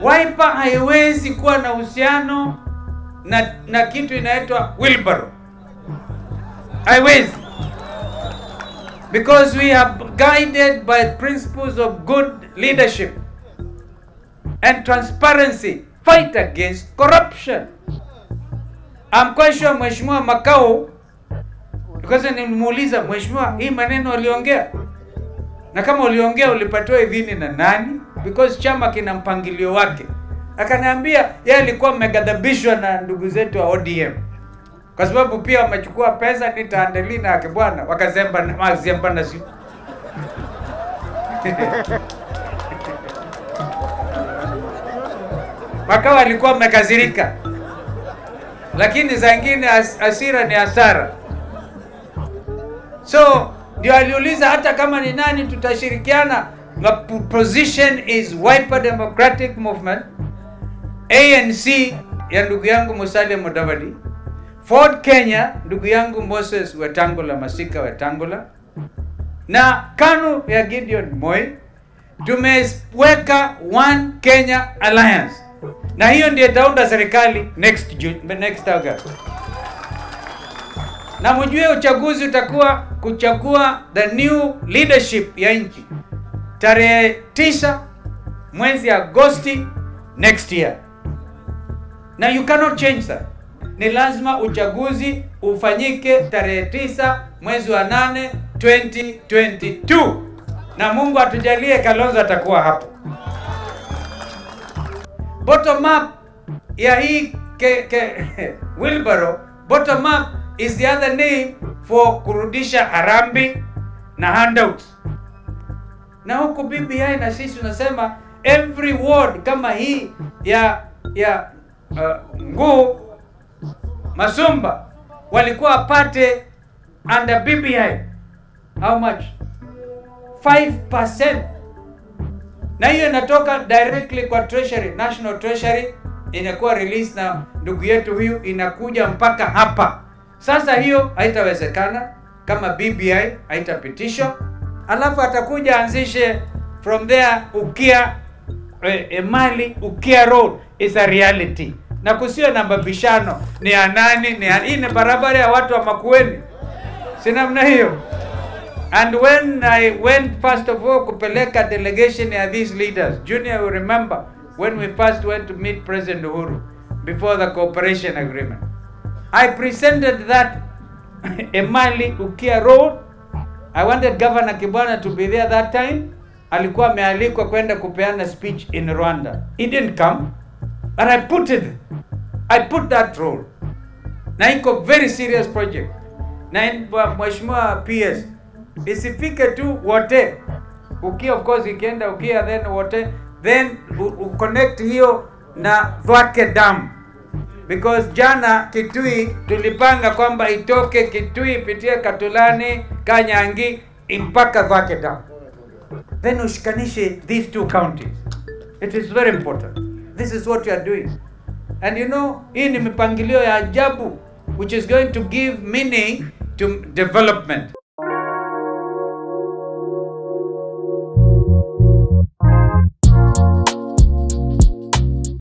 Wiper haiwezi kuwa na uhusiano na, na kitu inaitwa wheelbarrow. Haiwezi. Because we are guided by principles of good leadership and transparency. Fight against corruption. I'm quite sure Mheshimiwa Makau because nilimuuliza Mheshimiwa, hii maneno aliongea na kama uliongea ulipatiwa idhini na nani? Because chama kina mpangilio wake. Akaniambia yeye alikuwa ameghadhabishwa na ndugu zetu wa ODM kwa sababu pia wamechukua pesa nitaandeli na yake bwana wakazemba na mazemba na si Makao alikuwa amekazirika, lakini saa ingine as, asira ni hasara. So ndio aliuliza hata kama ni nani tutashirikiana. The position is Wiper Democratic Movement, ANC ya ndugu yangu Musalia Mudavadi, Ford Kenya ndugu yangu Moses Wetangula Masika Wetangula na KANU ya Gideon Moi. Tumeweka One Kenya Alliance na hiyo ndio itaunda serikali next June, next August. Na mjue uchaguzi utakuwa kuchagua the new leadership ya nchi tarehe tisa mwezi Agosti next year, na you cannot change that. Ni lazima uchaguzi ufanyike tarehe tisa mwezi wa nane 2022 na Mungu atujalie Kalonzo atakuwa hapo. Bottom up ya hii ke, ke, wheelbarrow, bottom up is the other name for kurudisha harambi na handouts. Na huku BBI na sisi tunasema every ward kama hii ya ya uh, Nguu Masumba walikuwa wapate under BBI how much 5% na hiyo inatoka directly kwa treasury national treasury inakuwa release na ndugu yetu huyu inakuja mpaka hapa sasa hiyo haitawezekana kama BBI haitapitishwa alafu atakuja anzishe from there ukia eh, eh, mali ukia road is a reality na kusio na mabishano ni ya nani ni ya, hii ni barabara ya watu wa Makueni si namna hiyo And when I went first of all kupeleka delegation ya these leaders, Junior will remember when we first went to meet President Uhuru before the cooperation agreement. I presented that Emali Ukia Road. I wanted Governor Kibwana to be there that time. Alikuwa amealikwa kwenda kupeana speech in Rwanda. He didn't come, but I put it. I put that road. Na iko very serious project. Na in- Mheshimiwa PS isifike tu wote ukia of course ikienda ukia then wote then u, u connect hiyo na Thwake Dam because jana Kitui tulipanga kwamba itoke Kitui ipitie Katulani Kanyangi mpaka Thwake Dam then ushikanishe these two counties it is very important this is what you are doing and you know hii ni mipangilio ya ajabu which is going to give meaning to development